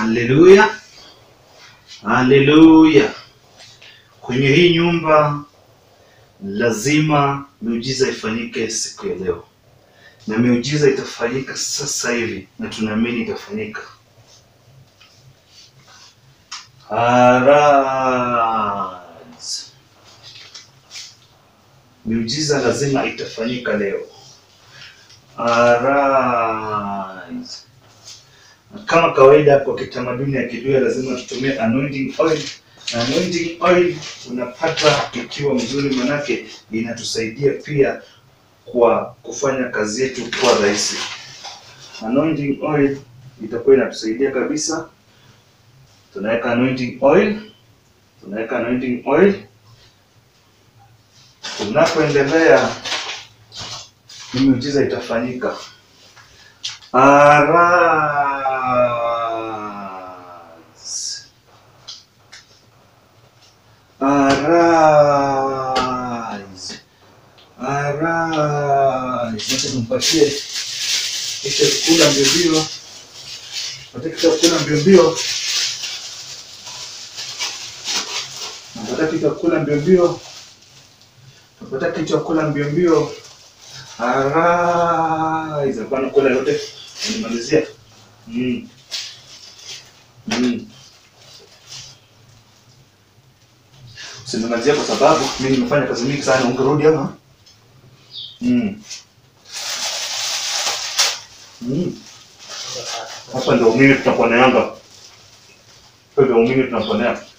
Haleluya, haleluya. Kwenye hii nyumba lazima miujiza ifanyike siku ya leo, na miujiza itafanyika sasa hivi, na tunaamini itafanyika. Arise. Miujiza lazima itafanyika leo. Arise. Kama kawaida kwa kitamaduni ya Kiluya lazima tutumie anointing oil. Na anointing oil unapata ikiwa mzuri, manake inatusaidia pia kwa kufanya kazi yetu kuwa rahisi. Anointing oil itakuwa inatusaidia kabisa. Tunaweka anointing oil, tunaweka anointing oil. Tunapoendelea, hii miujiza itafanyika. Arise. Arise. Arise. Wacha tumpatie kisha kula mbio mbio. Wacha kisha kula mbio mbio. Napata kitu ya kula mbio mbio. Napata kitu ya kula mbio mbio. Arise. Hapana kula yote. Nimalizia. Mm. Mm. Usinimalizia kwa sababu mimi nimefanya kazi mingi sana. Ungerudi ama? Mm. Mm. Hapa ndio umini tunaponeanga. Hapa ndio umini tunaponea.